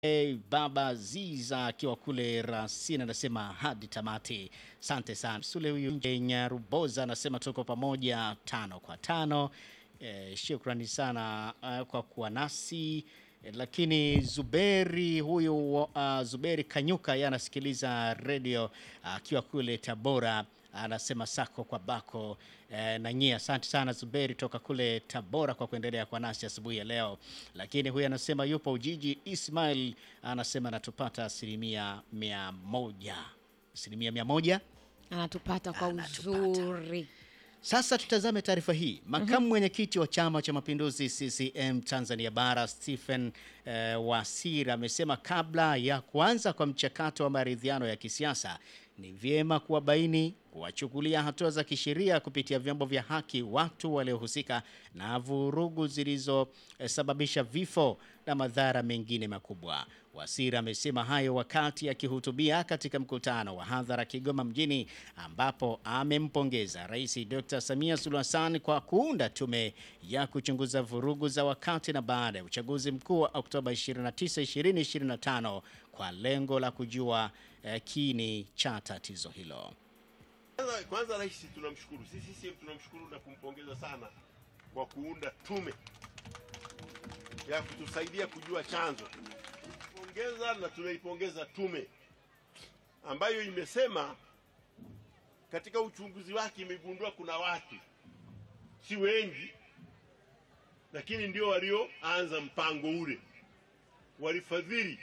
Hey, Baba Ziza akiwa kule Rasina anasema hadi tamati. Asante sana. Sule huyu nje Nyaruboza anasema tuko pamoja tano kwa tano. Eh, shukrani sana uh, kwa kuwa nasi eh, lakini Zuberi huyu uh, Zuberi Kanyuka yeye anasikiliza redio akiwa kule Tabora anasema sako kwa bako eh, na nyie asante sana Zuberi toka kule Tabora kwa kuendelea kwa nasi asubuhi ya leo. Lakini huyu anasema yupo Ujiji. Ismail anasema anatupata asilimia mia moja asilimia mia moja. Anatupata kwa Anatupata. uzuri. Sasa tutazame taarifa hii. Makamu mwenyekiti wa Chama cha Mapinduzi CCM Tanzania Bara Stephen eh, Wasira amesema kabla ya kuanza kwa mchakato wa maridhiano ya kisiasa ni vyema kuwabaini, kuwachukulia hatua za kisheria kupitia vyombo vya haki watu waliohusika na vurugu zilizosababisha vifo na madhara mengine makubwa. Wasira amesema hayo wakati akihutubia katika mkutano wa hadhara Kigoma mjini ambapo amempongeza Rais Dr. Samia Suluhu Hassan kwa kuunda tume ya kuchunguza vurugu za wakati na baada ya uchaguzi mkuu wa Oktoba 29, 2025 kwa lengo la kujua eh, kini cha tatizo hilo. Kwanza, kwanza rais tunamshukuru, sisi CCM tunamshukuru na kumpongeza sana kwa kuunda tume ya kutusaidia kujua chanzo. Pongeza na tunaipongeza tume ambayo imesema katika uchunguzi wake imegundua kuna watu si wengi, lakini ndio walioanza mpango ule, walifadhili.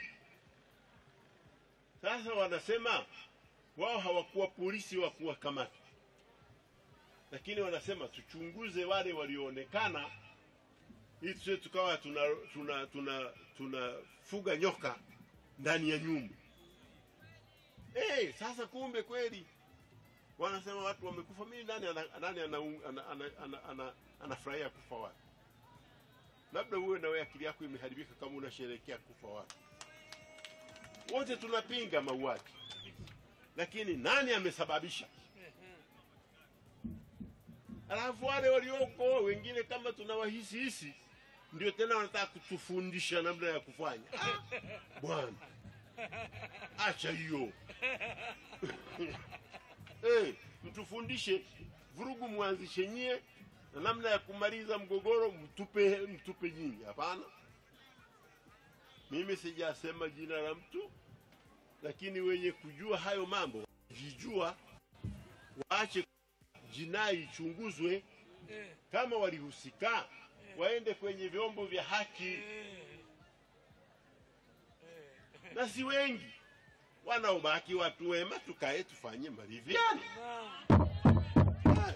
Sasa wanasema wao hawakuwa polisi wa kuwakamata, lakini wanasema tuchunguze wale walioonekana, ili tusije tukawa tuna tuna tuna tunafuga nyoka ndani ya nyumba. Eh, sasa kumbe kweli wanasema watu wamekufa. Mimi nani ana, nani anafurahia ana, ana, ana, ana, anafurahia kufa watu? Labda uwe na wewe akili yako imeharibika kama unasherehekea kufa watu. Wote tunapinga mauaji lakini nani amesababisha? Alafu wale walioko wengine kama tunawahisi hisi, ndio tena wanataka kutufundisha namna ya kufanya. Ah, Bwana, acha hiyo hey, mtufundishe vurugu, mwanzishe nyie na namna ya kumaliza mgogoro mtupe, mtupe nyinyi. Hapana, mimi sijasema jina la mtu lakini wenye kujua hayo mambo jijua, waache jinai ichunguzwe. Kama walihusika, waende kwenye vyombo vya haki, na si wengi wanaobaki, watu wema, tukae tufanye maridhiano. Hai.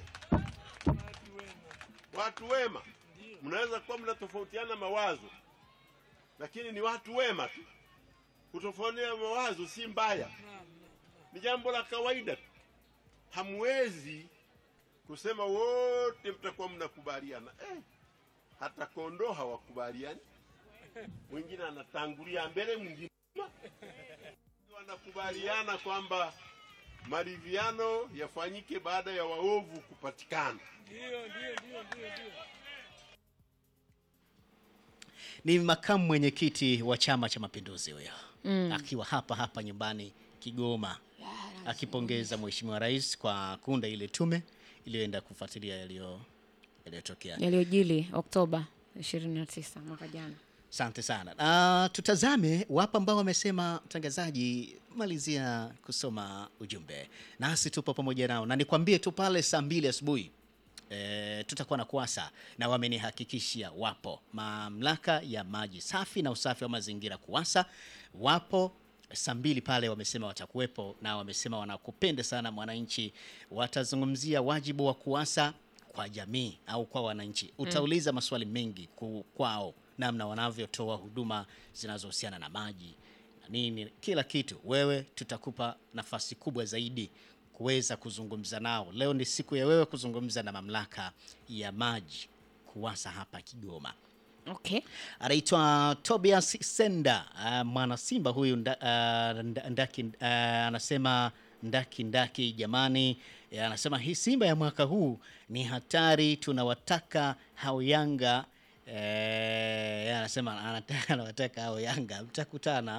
Watu wema, mnaweza kuwa mnatofautiana mawazo, lakini ni watu wema tu kutofautiana mawazo si mbaya, ni jambo la kawaida tu. Hamwezi kusema wote mtakuwa mnakubaliana eh, hata kondoo hawakubaliani. Mwingine anatangulia mbele, mwingine nyuma. wanakubaliana kwamba maridhiano yafanyike baada ya waovu kupatikana. Ni makamu mwenyekiti wa Chama cha Mapinduzi huyo akiwa hapa hapa nyumbani Kigoma, akipongeza Mheshimiwa Rais kwa kuunda ile tume iliyoenda kufuatilia yaliyo yaliyotokea. Yaliyojili Oktoba 29 mwaka jana. Asante sana. Na tutazame wapo ambao wamesema, mtangazaji, malizia kusoma ujumbe, nasi tupo pamoja nao, na nikwambie tu pale saa mbili asubuhi e, tutakuwa na kuasa na wamenihakikishia wapo mamlaka ya maji safi na usafi wa mazingira kuasa wapo saa mbili pale, wamesema watakuwepo na wamesema wanakupenda sana mwananchi. Watazungumzia wajibu wa kuasa kwa jamii au kwa wananchi. Utauliza maswali mengi ku, kwao namna wanavyotoa huduma zinazohusiana na maji na nini, kila kitu. Wewe tutakupa nafasi kubwa zaidi kuweza kuzungumza nao. Leo ni siku ya wewe kuzungumza na mamlaka ya maji KUWASA hapa Kigoma. Okay. Anaitwa Tobias Senda, uh, mwana Simba huyu nda, uh, nda- ndaki, uh, anasema ndaki ndaki, jamani, eh, anasema hii Simba ya mwaka huu ni hatari, tunawataka hao Yanga eh, anasema anataka anawataka hao Yanga mtakutana